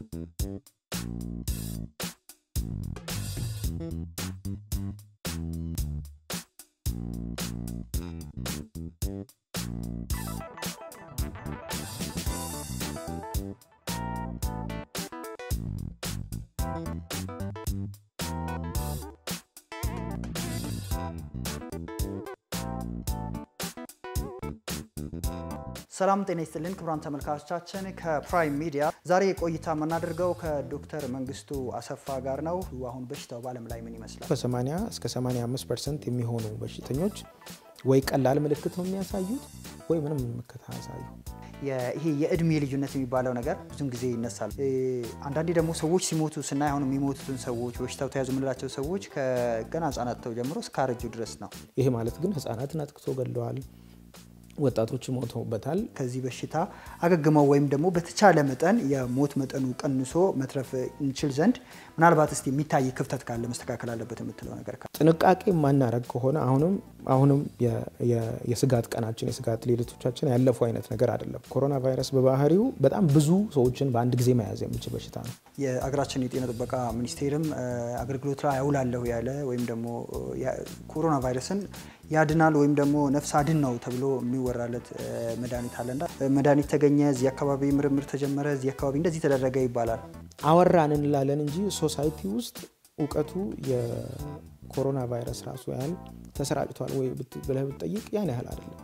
ሰላም ጤና ይስጥልን ክቡራን ተመልካቾቻችን፣ ከፕራይም ሚዲያ ዛሬ ቆይታ የምናደርገው ከዶክተር መንግስቱ አሰፋ ጋር ነው። አሁን በሽታው በዓለም ላይ ምን ይመስላል? ከ80 እስከ 85 ፐርሰንት የሚሆኑ በሽተኞች ወይ ቀላል ምልክት ነው የሚያሳዩት ወይ ምንም ምልክት አያሳዩ። ይሄ የእድሜ ልዩነት የሚባለው ነገር ብዙም ጊዜ ይነሳል። አንዳንዴ ደግሞ ሰዎች ሲሞቱ ስናይ አሁን የሚሞቱትን ሰዎች በሽታው ተያዙ የምንላቸው ሰዎች ከገና ህጻናት ተው ጀምሮ እስከ አረጁ ድረስ ነው። ይሄ ማለት ግን ህጻናትን አጥቅቶ ገለዋል፣ ወጣቶች ሞተውበታል። ከዚህ በሽታ አገግመው ወይም ደግሞ በተቻለ መጠን የሞት መጠኑ ቀንሶ መትረፍ እንችል ዘንድ ምናልባት እስቲ የሚታይ ክፍተት ካለ መስተካከል አለበት የምትለው ነገር ካለ ጥንቃቄ የማናረግ ከሆነ አሁንም አሁንም የስጋት ቀናችን የስጋት ሌሊቶቻችን ያለፉ አይነት ነገር አይደለም። ኮሮና ቫይረስ በባህሪው በጣም ብዙ ሰዎችን በአንድ ጊዜ መያዝ የሚችል በሽታ ነው። የአገራችን የጤና ጥበቃ ሚኒስቴርም አገልግሎት ላይ ያውላለሁ ያለ ወይም ደግሞ ኮሮና ቫይረስን ያድናል ወይም ደግሞ ነፍስ አድን ነው ተብሎ የሚወራለት መድኃኒት አለና መድኃኒት ተገኘ፣ እዚህ አካባቢ ምርምር ተጀመረ፣ እዚህ አካባቢ እንደዚህ ተደረገ ይባላል። አወራን እንላለን እንጂ ሶሳይቲ ውስጥ እውቀቱ የኮሮና ቫይረስ ራሱ ያህል ተሰራጭቷል ወይ ብለህ ብትጠይቅ ያን ያህል አይደለም።